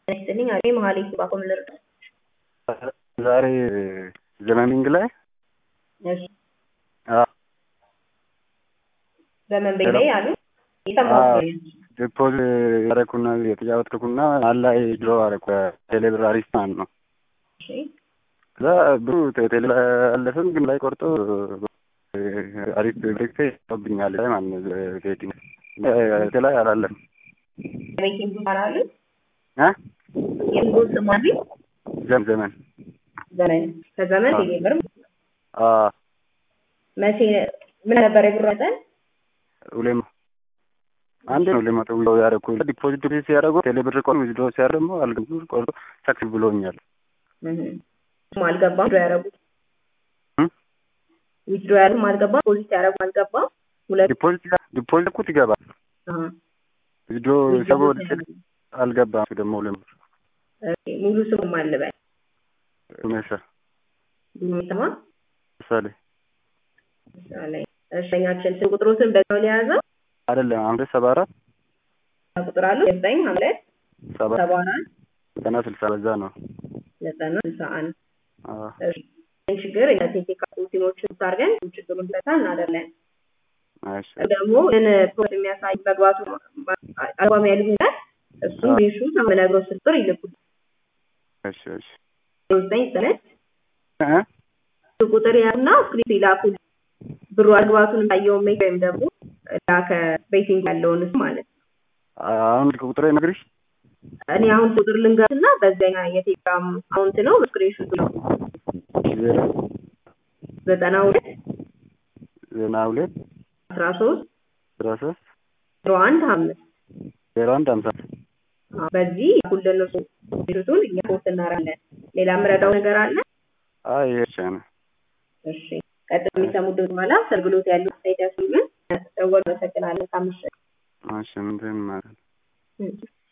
ይስጥልኝ አቤ መሀሌት ባኮም ልርዳ ዛሬ ዘመሚንግ ላይ እሺ ዘመን ቤት ላይ አሉ ዲፖዝ ያደረኩና የተጫወትኩና አላይ ድሮ አደረኩ ቴሌብር አሪፍ ማለት ነው። ከዛ ብሩ ቴሌ አለፍም ግን ላይ ቆርጦ አሪፍ ብሬክ ይብኛል ላይ ማለት ነው። ሴቲንግ ላይ አላለፍም። ቤቲንግ ይባላሉ እ የንጉስ ማሪ ዘም ዘመን ዘመን ከዘመን ቴሌብር አ መቼ ምን ነበር የብር መጠን? ሁሌም አንድ ነው ለመቶ ዊዝድሮ ያደረኩ ዲፖዚት ዲፖዚት ሲያደርጉ ቴሌብር ቆን ዊዝድሮ ሲያደርግ ደግሞ አልገቡ ቆርጦ ሰክስ ብሎኛል። አልገባም ዊዝድሮ ያደረጉት ዊዝድሮ ያደረጉት አልገባም ዲፖዚት ያደረጉት አልገባም ሁለት ዲፖዚት ዲፖዚት እኮ ይገባል ዊዝድሮ ሰቦ አልገባም ደግሞ ሁሌም ሙሉ ስሙ ማን ልበል? ዱሜሳ ዱሜሳ ምሳሌ ምሳሌ እሸኛችን ስም ቁጥሮትን በዛው ሊያዘው አይደለም አንድ ሰባ አራት ቁጥር አለው ዘጠኝ ሁለት ሰባ ሰባ አራት ዘጠና ስልሳ በዛ ነው። ዘጠና ስልሳ አንድ አዎ ይህን ችግር ቴክኒካል ቲሞችን ታርገን ችግሩን ፈታ እናደርለን። እሺ ደግሞ ምን ፕሮት የሚያሳይ መግባቱ አቋም ያሉት እሱ ሪሹ ተመነግሮ ስጥር ይልኩል እሺ እሺ ዘጠኝ ስነት እ ቁጥር ያና ስክሪፕት ይላኩ ብሩ አግባቱን ታየው ሜክ ወይም ደግሞ ላከ ቤቲንግ ያለውን ማለት ነው። አሁን ቁጥሬ ነግሪሽ እኔ አሁን ቁጥር ልንገርና በዛኛ የቴሌግራም አካውንት ነው ስክሪንሾት ነው ዜሮ ዘጠና ሁለት ዘጠና ሁለት አስራ ሶስት አስራ ሶስት ዜሮ አንድ አምስት ዜሮ አንድ ሀምሳ በዚህ ሁሉን እሱ ቱን እኛ ፖስት እናደርጋለን። ሌላ የምረዳው ነገር አለ? አይ ይሄ ብቻ ነው። እሺ ቀጥሎ የሚሰሙት በኋላ አገልግሎት ያሉ ሳይት ያስሉልን ደወል መሰግናለን። ካምሽ እሺ ምንድን ማለት ነው?